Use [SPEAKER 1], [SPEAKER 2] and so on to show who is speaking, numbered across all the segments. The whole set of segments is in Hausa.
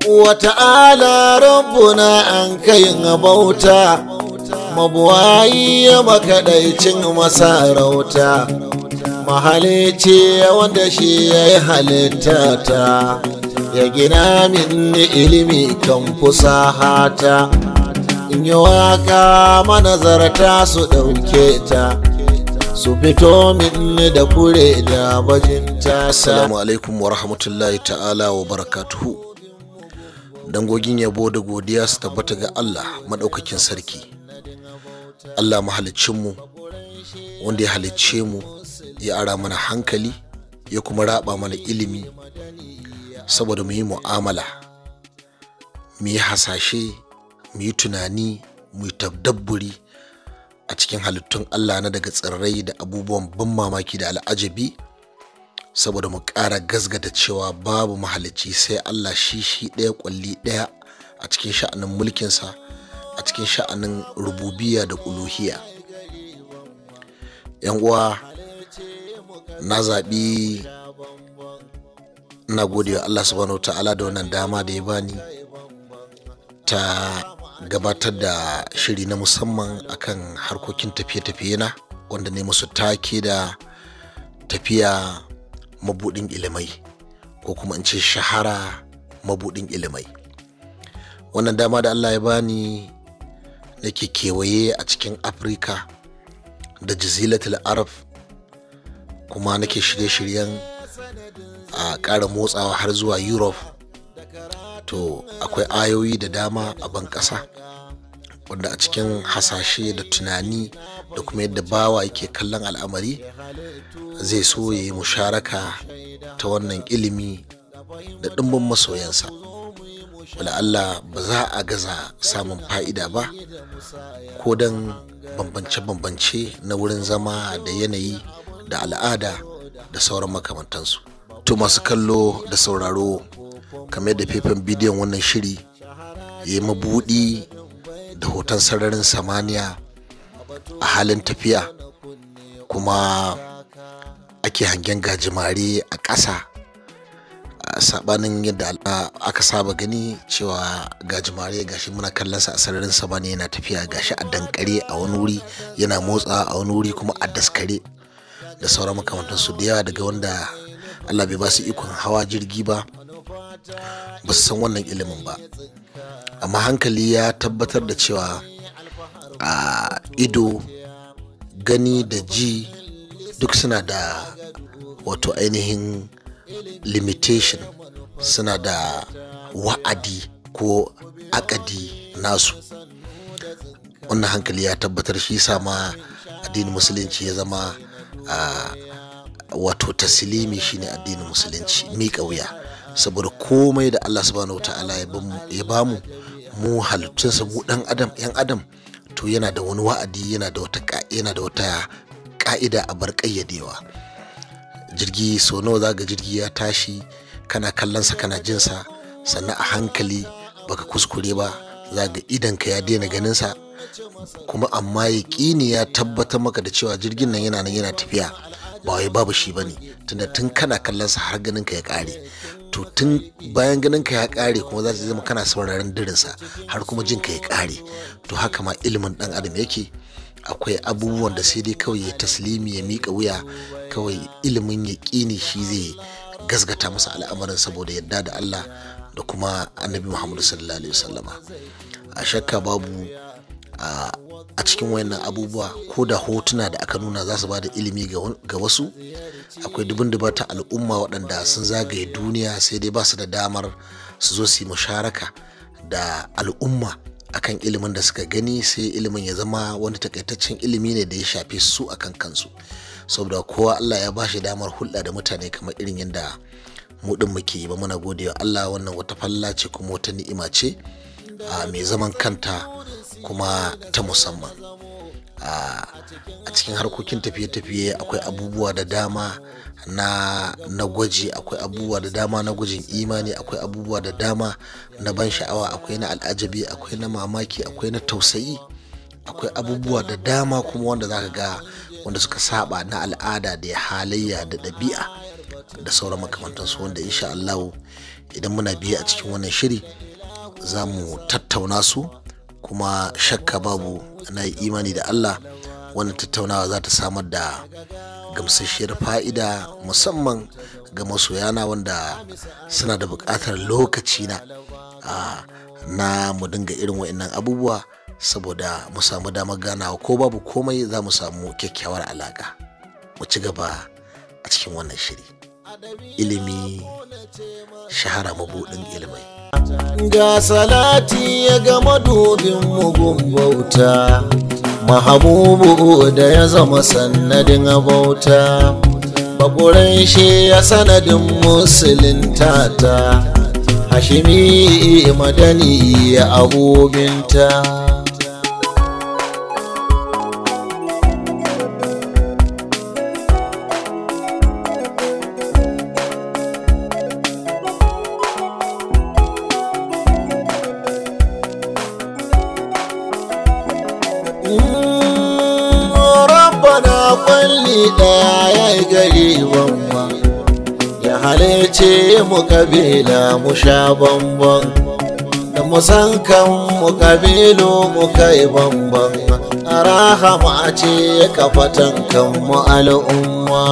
[SPEAKER 1] wata'ala rabbuna an kayin bauta mabuwayi makaɗaicin masarauta mahalici wanda shi ya yi halitta ta ya gina min ilimi kan fusahata in yi waka manazarta su ɗauke ta su fito min da kure da bajinta
[SPEAKER 2] Assalamu alaikum wa rahmatullahi ta'ala wa barakatuhu. Dangogin yabo da godiya su tabbata ga Allah maɗaukakin sarki. Allah mahalicinmu wanda ya halicce mu ya ara mana hankali ya kuma raba mana ilimi saboda mu yi mu'amala, mu yi hasashe, mu yi tunani, mu yi tabdabburi a cikin halittun Allah na daga tsirrai da abubuwan ban mamaki da al'ajabi. saboda mu ƙara gasgata cewa babu mahalicci sai Allah shi shi ɗaya ƙwalli ɗaya a cikin sha'anin mulkinsa a cikin sha'anin rububiya da uluhiya yan uwa na zaɓi na gode wa Allah subhanahu ta'ala da wannan dama da ya bani ta gabatar da shiri na musamman akan harkokin tafiye-tafiye na wanda ne musu take da tafiya mabudin ilimai ko kuma in ce shahara mabudin ilimai wannan dama da allah ya bani nake kewaye a cikin afirka da jazilatul arab kuma nake shirye-shiryen a ƙara motsawa har zuwa europe to akwai ayoyi da dama a ban ƙasa wanda a cikin hasashe da tunani da kuma yadda bawa yake kallon al'amari zai so ya yi musharaka ta wannan ilimi da ɗimbin masoyansa wala Allah ba za a gaza samun fa'ida ba ko don bambance-bambance na wurin zama da yanayi da al'ada da sauran makamantansu to masu kallo da sauraro kamar yadda faifan bidiyon wannan shiri ya yi mabuɗi da hoton sararin samaniya a halin tafiya kuma ake hangen gajimare a ƙasa sabanin yadda aka saba gani cewa gajimare gashi muna kallon sa a sararin samaniya yana tafiya gashi a dankare a wani wuri yana motsa a wani wuri kuma a daskare da sauran makamantansu da yawa daga wanda allah bai ba su ikon hawa jirgi ba ba su san wannan ilimin ba amma hankali ya tabbatar da cewa a ido gani da ji duk suna da wato ainihin limitation suna da wa'adi ko akadi nasu wannan hankali ya tabbatar shi sama addinin musulunci ya zama wato tasilimi shine addinin musulunci miƙa wuya saboda komai da allah subhanahu ta'ala ya bamu mu halittunsa mu dan adam yan adam to yana da wani wa'adi yana da wata yana da wata ka'ida a bar ƙayyadewa jirgi so nawa za ga jirgi ya tashi kana kallonsa kana jinsa sannan a hankali baka kuskure ba za ga idanka ya daina ganinsa kuma amma ya ƙini ya tabbatar maka da cewa jirgin nan yana nan yana tafiya ba wai babu shi ba ne tunda tun kana kallonsa har ganinka ya ƙare to tun bayan ganinka ya ƙare kuma za ta zama kana sauraron dirinsa har kuma jinka ya ƙare to haka ma ilimin ɗan adam yake akwai abubuwan da sai dai kawai ya taslimi ya miƙa wuya kawai ilimin ya ƙini shi zai gasgata masa al'amarin saboda yadda da Allah da kuma annabi Muhammadu sallallahu alaihi wasallama a shakka babu a cikin wayannan abubuwa ko da hotuna da aka nuna za su ba da ilimi ga wasu akwai dubin dubata al'umma waɗanda sun zagaye duniya sai dai ba su da damar su zo su yi musharaka da al'umma akan ilimin da suka gani sai ilimin ya zama wani takaitaccen ilimi ne da ya shafe su akan kansu saboda kowa Allah ya bashi damar hulɗa da mutane kamar irin yadda mu din muke yi ba muna godewa Allah wannan wata falla ce kuma wata ni'ima ce mai zaman kanta kuma ta musamman a cikin harkokin tafiye-tafiye akwai abubuwa da dama na na gwaji akwai abubuwa da dama na gwajin imani akwai abubuwa da dama na ban sha'awa akwai na al'ajabi akwai na mamaki akwai na tausayi akwai abubuwa da dama kuma wanda zaka ga wanda suka saba na al'ada da halayya da ɗabi'a da sauran makamantansu wanda insha Allah idan muna biye a cikin wannan shiri za mu tattauna su kuma shakka babu na yi imani da allah wannan tattaunawa za ta samar da gamsasshiyar fa'ida musamman ga masoyana wanda suna da buƙatar lokaci na na mu dinga irin wa'annan abubuwa saboda mu samu damar ganawa ko babu komai za mu samu kyakkyawar alaƙa mu ci gaba a cikin wannan shiri ilimi shahara mabuɗin ilimai
[SPEAKER 1] ga salati ya ga madubin mugun bauta mahabubu da ya zama sannadin bauta bakurai shi ya sanadin musulunta ta hashimi madani ya abubinta kwalli ɗaya ya yi gari bamba ya halice mu kabila mu sha bamban da mu san kan mu kabilu mu kai bamban a rahama ce kafatan kan mu al'umma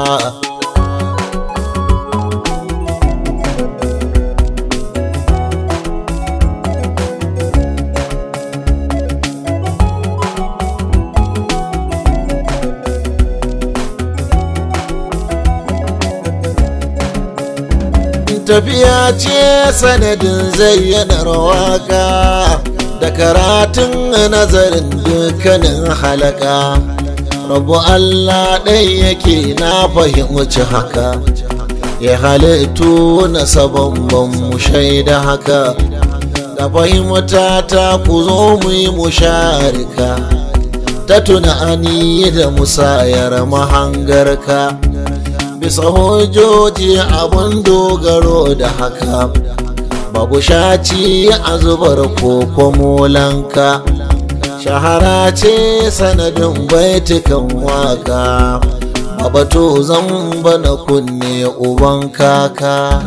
[SPEAKER 1] tafiya ce sanadin zayyanar waka da karatun nazarin dukkanin halaka rabu Allah ɗai yake na fahimci haka ya halittu na sabon mu shaida haka da fahimta ta ku zo mu yi musharika ta tunani da musayar mahangarka bisa hujjoji abun dogaro da haka babu shaci a zubar koko molanka shahara ce sanadin baitukan waka babato zan bana kunne uban kaka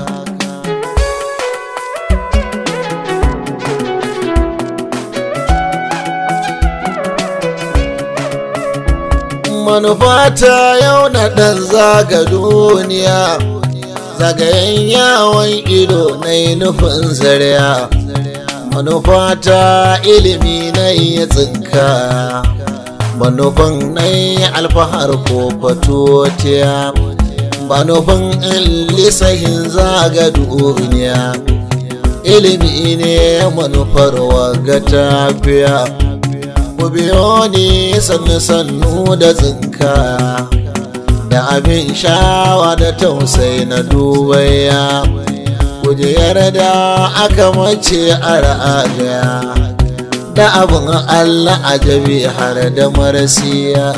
[SPEAKER 1] manufata yau na ɗan zaga duniya zagayen yawon ido na yi nufin zariya manufata ilimi na yi tsinka manufan na yi alfahar ko fatotiya manufan in lisahin zaga duniya ilimi ne manufar waga tafiya ku biyo ni sannu sannu da tsinka da abin shawa da tausai na dubaya kujerar da aka mace a ra'agaya da abin allah ajabi har da marasiya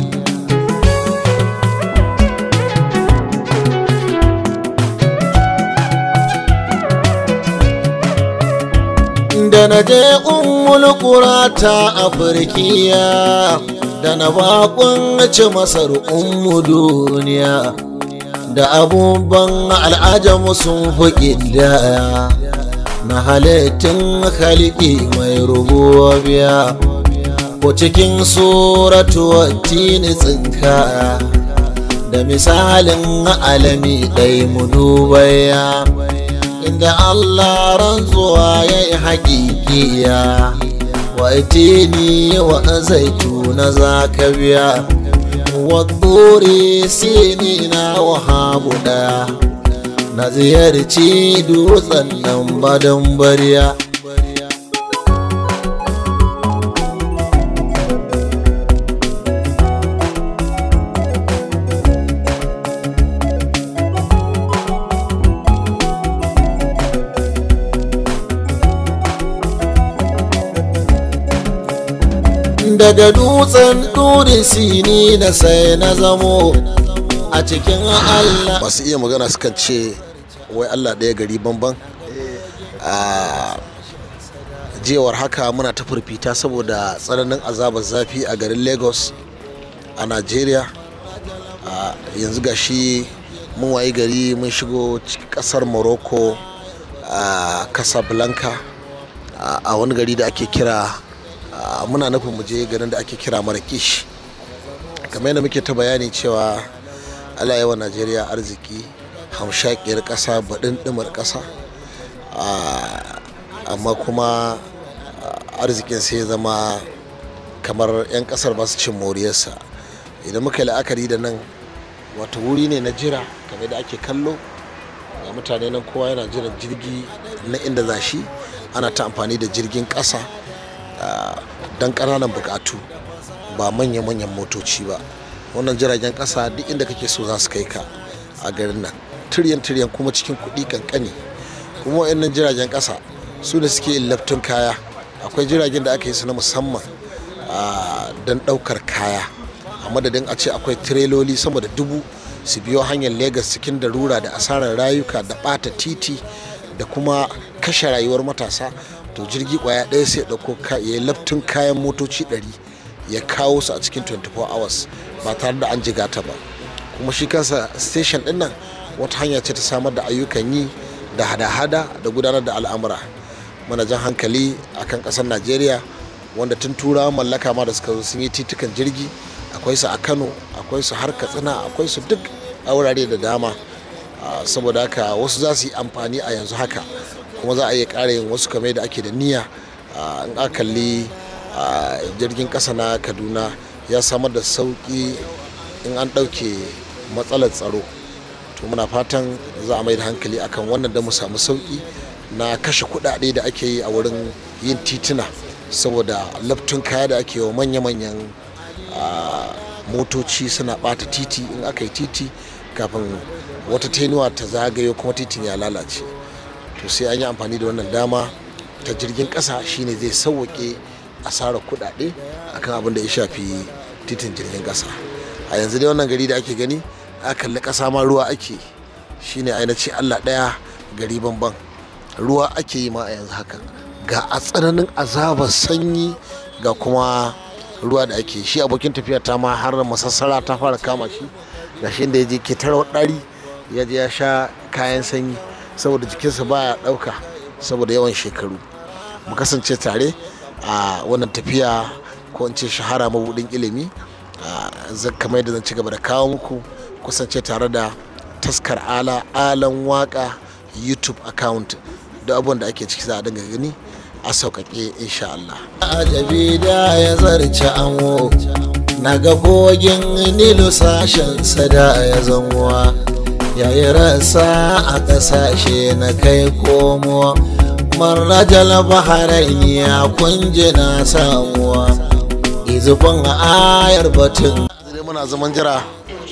[SPEAKER 1] da na je ummul ta afirkiya da na bakon ci masar ummu duniya da abubuwan al'ajamu sun fi daya na halittun halki mai rubuwa ko cikin suratu tini tsinka da misalin alami ɗai mu dubaya inda Allah rantsuwa ya yi haƙiƙiya wa itini wa zaituna za ka biya wa tsori sini na wahabu ɗaya na ziyarci dutsen nan badan bariya daga dutsen ɗuri sini na sai na zamo a cikin Allah.
[SPEAKER 2] masu iya magana sukan ce wai Allah ɗaya gari banban a jewar haka muna ta firfita saboda tsananin azabar zafi a garin lagos a nigeria yanzu ga shi mun wayi gari mun shigo kasar morocco a casablanca a wani gari da ake kira muna nufin mu je garin da ake kira marrakesh kamar yadda muke ta bayani cewa allah yawa najeriya arziki hamshakiyar ƙasa baɗin ɗimar ƙasa amma kuma arzikin sai ya zama kamar 'yan ƙasar ba su cin moriyarsa idan muka yi la'akari da nan wata wuri ne na jira kamar da ake kallo ga mutane nan kowa yana jiran jirgi na inda za shi ana ta amfani da jirgin ƙasa don ƙananan buƙatu ba manya-manyan motoci ba wannan jiragen ƙasa duk inda kake so za su kai ka a garin nan tiryan-tiryan kuma cikin kuɗi kankani kuma wa'annan jiragen ƙasa su da suke laftun kaya akwai jiragen da aka yi su na musamman don ɗaukar kaya a madadin a ce akwai tireloli sama da dubu su biyo hanyar Legas cikin darura da asarar rayuka da ɓata titi da kuma kashe rayuwar matasa to jirgi kwaya ɗaya sai ɗauko ya laftun kayan motoci 100 ya kawo su a cikin 24 hours ba tare da an jiga ta ba kuma shi kansa station ɗin nan wata hanya ce ta samar da ayyukan yi da hada-hada da gudanar da al'amura mana jan hankali akan ƙasar najeriya wanda tun turawa mallaka ma da suka zo sun yi titukan jirgi akwai su a kano akwai su har katsina akwai su duk a wurare da dama saboda haka wasu za su yi amfani a yanzu haka kuma za a iya ƙara yin wasu kamar da ake da niyya in aka kalli jirgin ƙasa na kaduna ya samar da sauƙi in an ɗauke matsalar tsaro to muna fatan za a mai da hankali akan wannan da mu samu sauƙi na kashe kuɗaɗe da ake yi a wurin yin tituna saboda laftun kaya da ake yi wa manya-manyan motoci suna ɓata titi in aka yi titi kafin wata tenuwa ta zagayo kuma titin ya lalace to sai an yi amfani da wannan dama ta jirgin ƙasa shine zai sauwaƙe asarar kuɗaɗe akan abin da ya shafi titin jirgin ƙasa a yanzu dai wannan gari da ake gani a kalli ƙasa ma ruwa ake shine ainihin allah ɗaya gari banban ruwa ake yi ma a yanzu haka ga a tsananin azabar sanyi ga kuma ruwa da ake shi abokin tafiya ta ma har masassara ta fara kama shi ga shi da ya je ke tarawar ɗari ya je ya sha kayan sanyi saboda jikinsa baya ɗauka saboda yawan shekaru mu kasance tare a wannan tafiya ko in ce shahara mabudin ilimi kamar yadda zan ci gaba da kawo muku kusance tare da taskar ala alan waka youtube account da abubuwan da ake ciki za a dinga gani a sauƙaƙe insha Allah.
[SPEAKER 1] Ajabi da ya zarce amo na ga kogin nilu sashen sada ya zanwa yayi rasa a ƙasashe na kai komo marrajal baharaini ya kunje na samuwa izufin ayar batun
[SPEAKER 2] muna zaman jira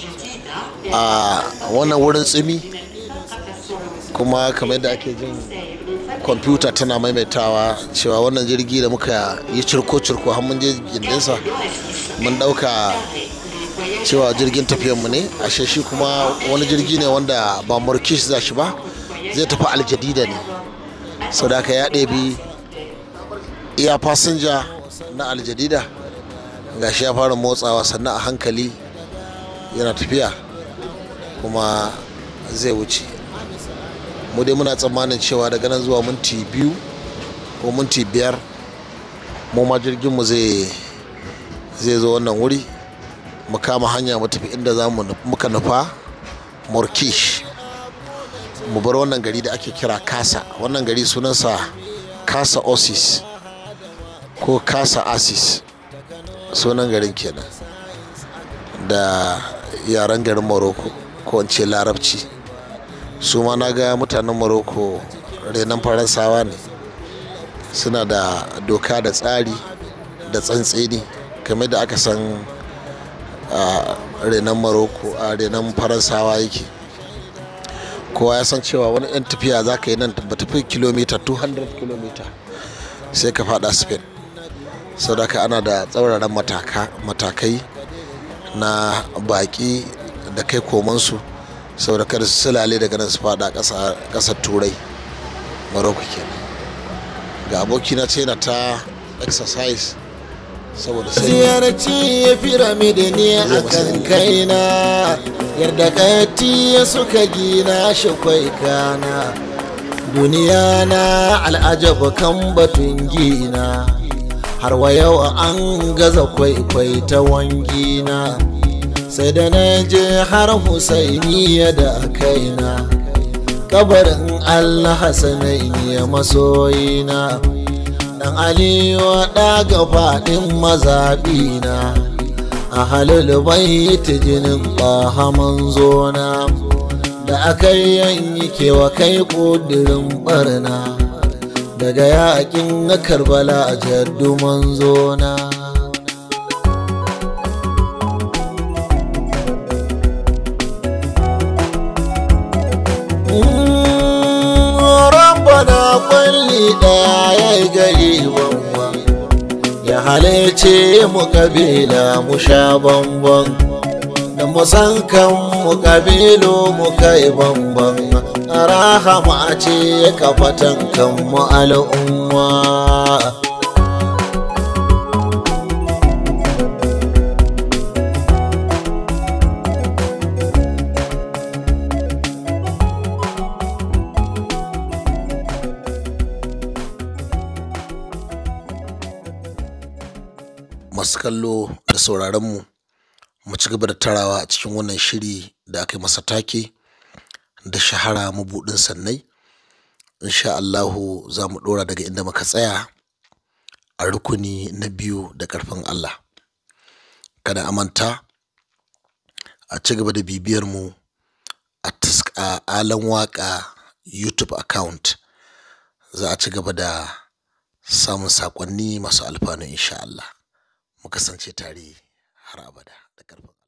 [SPEAKER 2] a wannan wurin tsimi kuma kamar yadda ake jin kwamfuta tana maimaitawa cewa wannan jirgi da muka yi cirko-cirko har mun je gindinsa mun dauka cewa jirgin tafiyanmu ne ashe shi kuma wani jirgi ne wanda ba murkish za shi ba zai tafi aljadida ne sau da aka ya ɗebi iya fasinja na aljadida ga shi ya fara motsawa sannan a hankali yana tafiya kuma zai wuce mu dai muna tsammanin cewa daga nan zuwa minti biyu ko minti biyar mu ma jirginmu zai zai zo wannan wuri mu kama hanya mu tafi inda za mu muka nufa morkish mu bar wannan gari da ake kira kasa wannan gari sunansa kasa osis ko kasa asis sunan garin kenan da yaren garin morocco ko in ce larabci su ma na ga mutanen morocco renon faransawa ne suna da doka da tsari da tsantseni kamar da aka san renon morocco a renon faransawa yake kowa ya san cewa wani yan tafiya za ka yi nan ba tafi kilomita 200 kilomita sai ka fada spain sau da ana da tsauraran matakai na baki da kai komansu saboda kada su silale daga nan su fada kasar turai maroko kenan ga abokina ce na ta exercise saboda sai
[SPEAKER 1] ziyarci ya firamidi ne a kan kaina yarda kati suka gina shi kwai kana duniya na al'ajaba kan batun gina har wa yau an gaza kwaikwai ta wangina sai da na je har husainiya da kaina kabarin allah hasanaini ya masoyina dan aliyu ɗaga faɗin mazaɓina a halil bai ta jinin ɓahaman zona da aka yanyi kewa kai ƙudurin barna daga yakin karbala a jaddu manzona rabbana kwalli daya ya yi gari banwa ya halice mu kabila mu sha bambam da musan kan mu kabilu mu kai bambam rahama ce ka fatan kan mu al'umma
[SPEAKER 2] masu kallo da sauraronmu mu ci gaba da tarawa a cikin wannan shiri da aka yi masa take da shahara mabuɗin sannai insha Allahu za mu ɗora daga inda muka tsaya a rukuni na biyu da ƙarfin Allah kada a manta a ci gaba da bibiyar mu a alan waka youtube account za a ci gaba da samun saƙonni masu alfanu insha Allah mu kasance tare har abada da ƙarfin